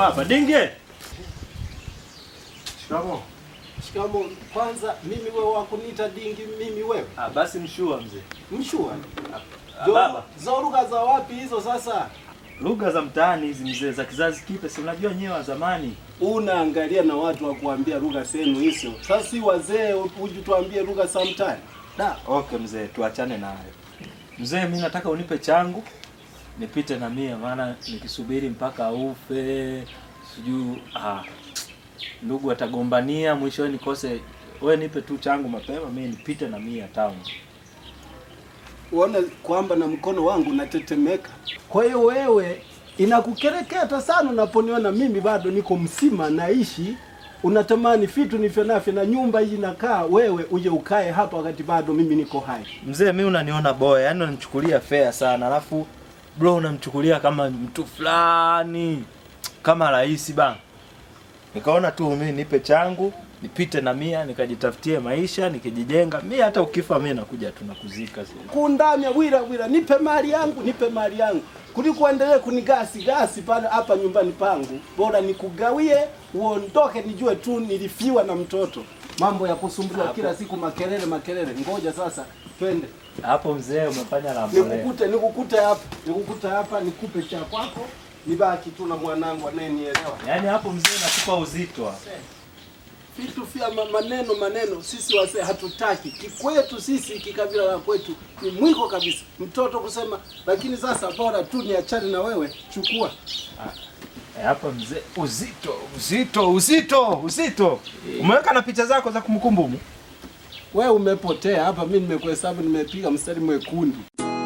hapa. Dinge. Shikamoo. Shikamo. Kwanza mimi wewe wakuniita dingi mimi wewe? Ah, basi mshua mzee. Mshua. Ah, baba. Zo lugha za wapi hizo sasa? Lugha za mtaani hizi mzee za kizazi kipya, si unajua nyewe wa zamani. Unaangalia na watu wa kuambia lugha zenu hizo. Sasa si wazee uje tuambie lugha za mtaani. Da, okay mzee, tuachane nayo. Mzee, mimi nataka unipe changu nipite na mia, maana nikisubiri mpaka ufe sijui ah, ndugu atagombania mwishowe nikose. We nipe tu changu mapema, mimi nipite na mia town. Uone kwamba na mkono wangu unatetemeka. Kwa hiyo wewe inakukereketa sana unaponiona mimi bado niko msima naishi, unatamani vitu nivyo navyo na nyumba hii inakaa, wewe uje ukae hapa wakati bado mimi niko hai. Mzee, mimi unaniona boya, yani unanichukulia fair sana, alafu bro unamchukulia kama mtu fulani kama rais bana. Nikaona tu mimi nipe changu nipite na mia nikajitafutie maisha nikijijenga. Mi hata ukifa mi nakuja tu nakuzika. kundamya bwira bwira, nipe mali yangu, nipe mali yangu, kuliko endelee kunigasi gasi pale hapa nyumbani pangu. Bora nikugawie uondoke, nijue tu nilifiwa na mtoto. Mambo ya kusumbuliwa Hapo. kila siku, makelele makelele. Ngoja sasa, twende Hapo mzee umefanya la mbolea. nikukute, nikukute hapa, nikukute hapa, nikupe cha kwako, nibaki tu na mwanangu anayenielewa. Yaani hapo mzee nakupa uzito hapo. Vitu vya ma- maneno maneno, sisi wazee hatutaki. Kikwetu sisi, kikabila la kwetu ni mwiko kabisa, mtoto kusema. Lakini sasa bora tu niachane na wewe, chukua Eh, Hapa mzee uzito uzito uzito uzito. Umeweka na picha zako za kumkumbumu. wewe. Umepotea hapa, mimi nimekuhesabu, nimepiga mstari mwekundu.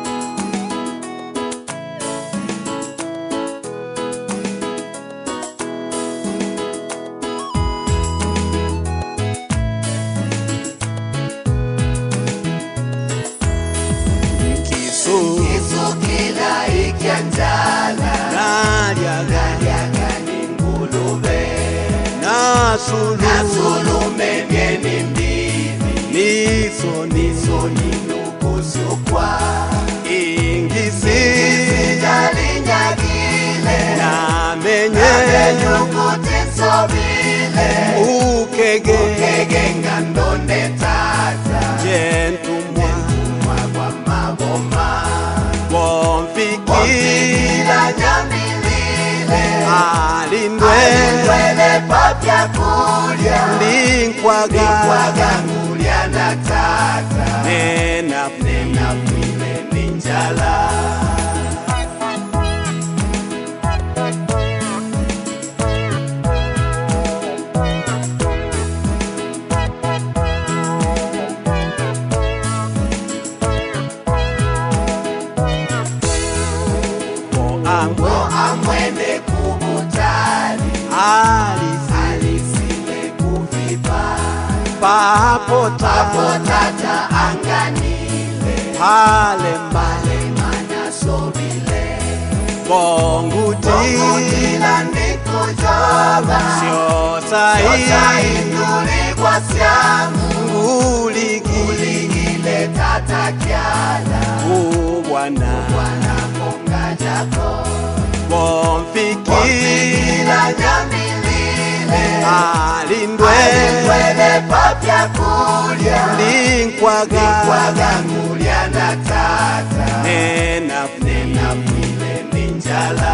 Kisu kila ikianjala nalyaga ni ngulube na sulume myeni mbili niso niso ninukusukwa ingisi jalinyagile namenye nyukutisobile ukege ukege ngandonde tata jentumwa kwa maboma womfikila nyamilile alindwele papya kulya linkwaga ngulya na tata nena nena kwile ninjala amwe amwene kubutali alisile kuvipa papo papo tata anganile pale mbale mana sobile bongutila ndikujoba sio sainduli kwa syamu nguligile tata kyala kubwana bwana konga jako bomfikila nyamilile alindwele papya kulya linkwaga ngulya na tata nena nena kwile ninjala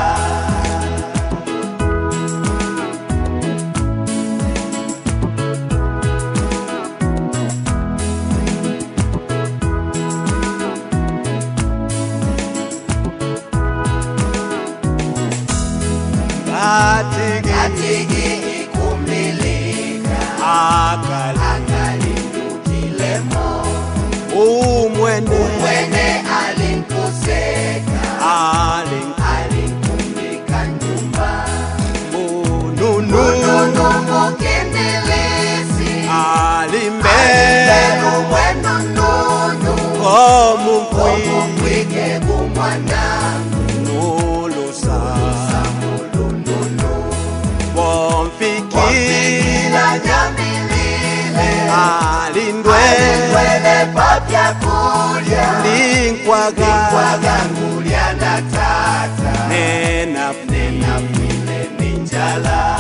katigi ikumilika akalindukilemo umwene umwene alinkuseka alinkumika nyumba mununu mukimbilisi alimbelu mwenununu komumkwike kumwanangu nulusa bomfikila nyamilile alindwele papya kulya linkwaga ngulya na tata nena nena kwile ninjala njala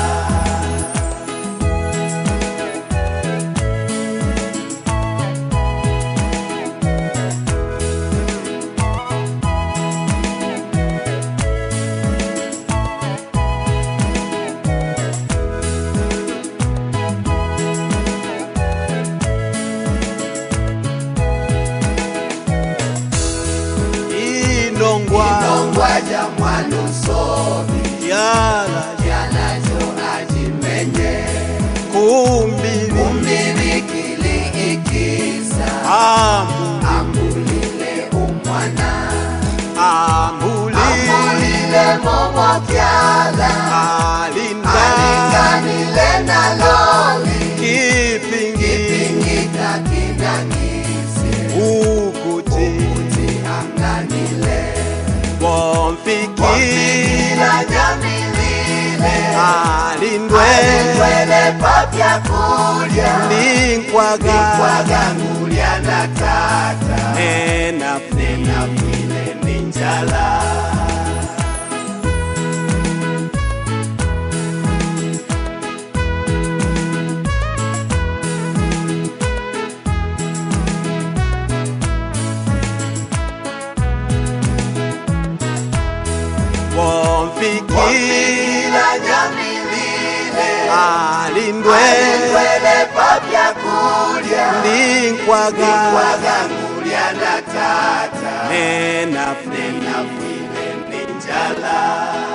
inongwa nongwaja mwanusobi yala yalajo ajimenye kumbili umbirikili ikisa amu ambulile umwana ambuli ambulile momokyala alinda alinganile naloli kipingi ingika kinangise ukuti uti anganile bomfiki ila nyamilile alindwe alindwele papya kulya linkwaga kwagangulya na tata enafu nenafile ni njala bomfiki ila nyamilile alindwe alindwele papya kulya linkwaga kwagangulya na tata enafu nenafile ni njala